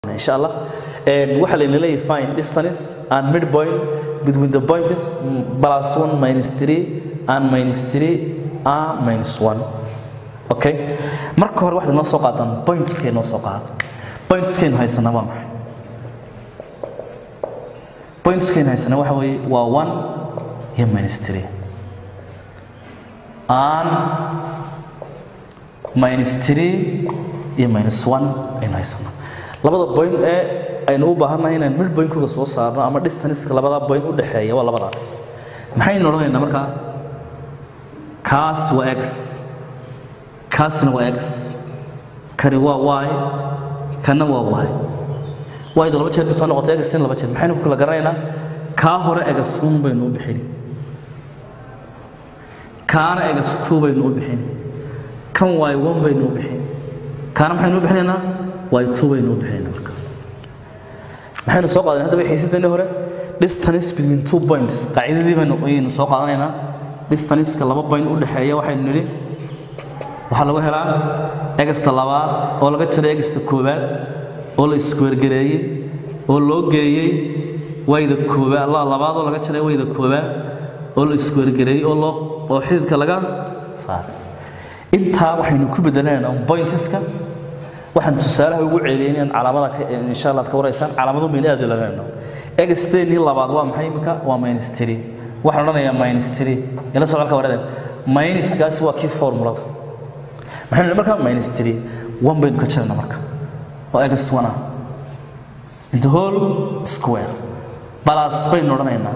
insha allah waxaa layna leeyahay find distance and midpoint between the points plus 1 minus 3 and minus 3 and minus 1 okay marka hore waxaad noo soo qaadaan pointskay noo soo qaad pointskaynu haysanaa waa maxay pointskaynu haysanaa waxa weeye waa 1 iyo minus 3 and minus 3 iyo minus 1 aynu haysanaa labada point ee aynu u baahannahay inaan mid pointkooda soo saarno ama distanceka labada point u dhexeeya waa labadaas maxaynu odhanaynaa markaa kaas waa x kaasna waa x kani waa y kana waa y yda laba jeer soo noqotay x laba jeer maxaynu ku kala garanaynaa kaa hore x one baynu u bixini kaana x two baynu u bixini kan y one baynu u bixini kaana maxaynu u bixinaynaa y two baynu u bixinaynaa markaas maxaynu soo qaadanay haddaba xiisadani hore distance between two points qaacidadii baynu ayaynu soo qaadanaynaa distanceka laba point u dhexeeya waxaynu nidhi waxaa lagu helaa egasta labaad oo laga jaray egasta koowaad oo la iskuwergareeyey oo loo geeyey wayda koowaad labaad oo laga jaray wayda koowaad oo la iskuwergareeyey oo loo oo xididka laga saaray intaa waxaynu ku bedelanaynaa pointiska waxaan tusaalaha ugu ceeliyay inaan calaamada insha allah ka waraysaan calaamadu baynu aad ulanayno egasteenii labaad waa maxay imika waa minus three waxaan odhanayaa minus three ila soo calka waradeen minuskaasi waa kii formulada maxaynu nidhi marka minus three one baynu ka jirana marka waa egas one ah the whole square balas baynu odhanaynaa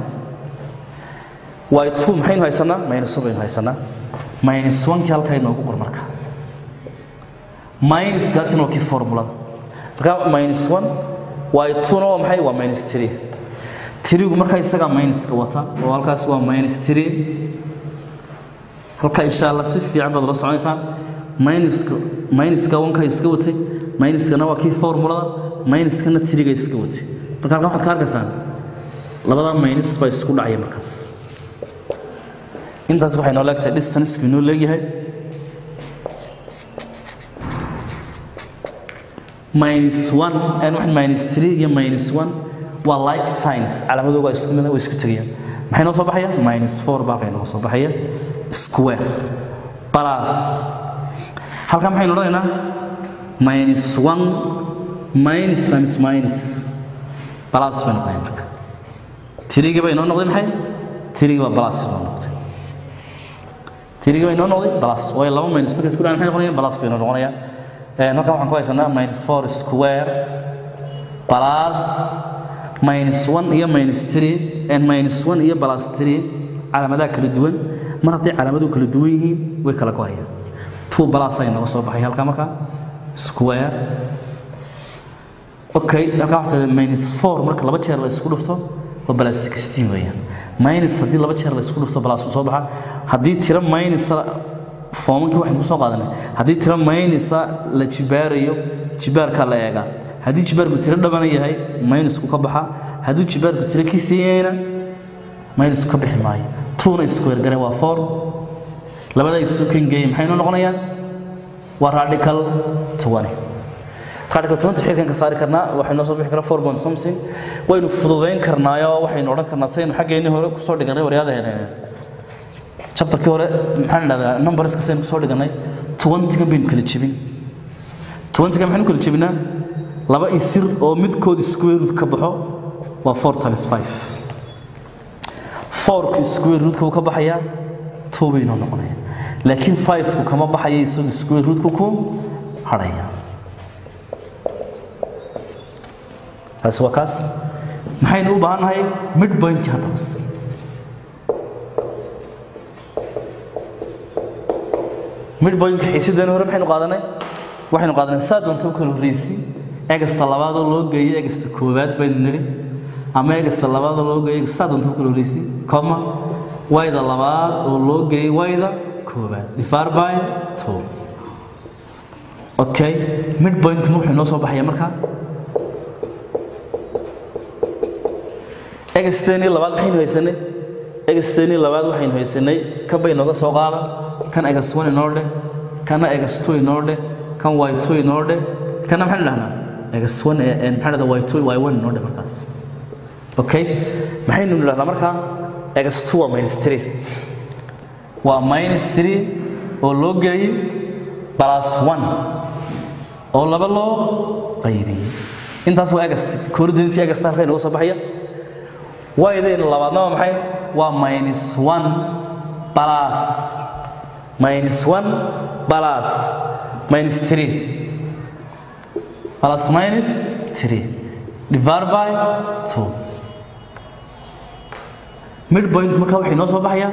y two maxaynu haysanaa minus one baynu haysanaa minus one-kii halkaa inoogu qor marka minuskaasina waa kii formulada marka minus one y two-na waa maxay waa minus three tirigu markaa isagaa minuska wata oo halkaas waa minus three halka insha allah si fiican baad la soconaysaan minuska minuska wanka iska watay minuskana waa kii formulada minuskana tiriga iska watay marka halkan waxaad ka arkaysaan labada minus baa isku dhacaya markaas intaas waxay noo leegtahay distancekuu inoo leegyahay minus one and waxaan minus three iyo minus one waa like science calaamadooga isku mid way isku tegayaan maxay noo soo baxaya minus four baa halkay noo soo baxaya square plus halkan maxaynu odhanaynaa minus one minus times minus plus bay noqonaya marka tirigi bay noo noqday maxay tirigi baa plus noo noqday tirigi bay noo noqday plus waayo laba minus markay isku dhacaan maxay noqonayaan plus bay noo noqonayaan halkan waxaan ku haysanaa minus four square plus minus one iyo minus three and minus one iyo plus three calaamadaha kala duwan mar hadday calaamaduhu kala duwan yihiin way kala gohayaan two plus ay naga soo baxay halkaa markaa square okay halkaa waxaa tahay minus four marka laba jeer la isku dhufto waa plus sixteen weeyaan minus haddii laba jeer la isku dhufto plus soo baxa haddii tiro minus foomankii waxaynu kusoo qaadanay haddii tiro maynisa la jibaarayo jibaarkaa la eegaa haddii jibaarku tiro dhabana yahay maynusku ka baxa haddii jibaarku tiro ki siiyeyna maynusku ka bixi maayo tuuna isku wergare waa four labada isu kangeeye maxay noo noqonayaan waa radical twenty radical twenty xilkan ka saari karnaa waxay noo soo bixi karaa four point something waynu fududayn karnaayo waxaynu odhan karnaa saynu xaggeennii hore kusoo dhiganay waryaadaheena chapterkii hore maxaan dhahdaa numberska saynu kusoo dhiganay twentyga baynu kala jebin twentyga maxaynu kala jebinaa laba isir oo midkood square root ka baxo waa four times five fourku square rootka uu ka baxayaa two baynoo noqonaya laakiin fiveku kama baxaya isagu square rootku ku hadhaya taasi waa kaas maxaynu u baahan nahay mid pointkii haddabas midpointka xiisidani hore maxaynu qaadanay waxaynu qaadanay saa doonta u kala horreysi egasta labaadoo loo geeyey egasta koowaad baynu nidhi ama egasta labaadoo loo geeyey saa doonta u kala horreysi coma wayda labaad oo loo geeyey wayda koowaad divided by two okay midpointkuna wuxuu noo soo baxaya marka egasteenii labaad maxaynu haysanay egasteenii labaad waxaynu haysanay kan bay nooga soo qaada kan egas one inoo dheh kana egas two inoo dheh kan y two inoo dheh kana maxaynu dhahnaa x1 ee maxaa dhahdaa y2 y1 noo dhe markaas okay maxaynu nidhahdaa markaa x2 waa minus 3 waa minus 3 oo loo geeyey plus 1 oo laba loo qaybiyey intaas waa egast koordinatka egasta halkay nooga soo baxaya waydayna labaadna waa maxay waa minus 1 plus minus 1 plus minus 3 plus minus 3 divided by 2 midpoint marka waxay noo soo baxaya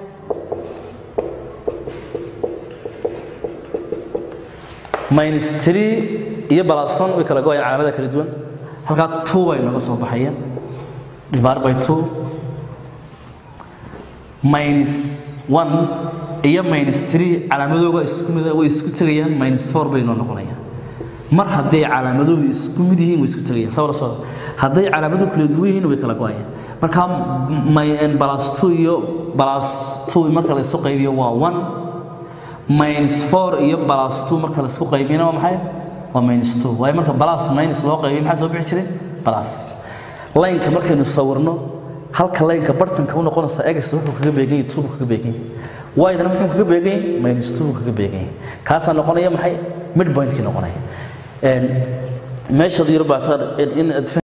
minus 3 iyo plus 1 way kala go'ayaan calaamada kala duwan halkaa 2 bay nooga soo baxaya divided by 2 minus 1 iyo minus 3 calaamadooga isku mid way isku tagayaan minus 4 bay noo noqonayaan mar hadday calaamaduhu isku mid yihiin way isku tagayaan sabab soo hadday calaamaduhu kala duwan yihiin way kala go'ayaan marka plus 2 iyo plus 2 marka la isu qaybiyo waa 1 minus 4 iyo plus 2 marka la isku qaybiyana waa maxay waa minus 2 waayo marka plus minus loo qaybiyo maxaa soo bixi jiray plus laynka markaynu sawirno halka laynka bartanka u noqonaysa egs wuxuu kaga beegan yahay 2 kaga beegan yahay waydana muxuu kaga beegan yahay minus 2 kaga beegan yahay kaasaa noqonaya maxay midpointkii noqonaya meeshaad yar baataa in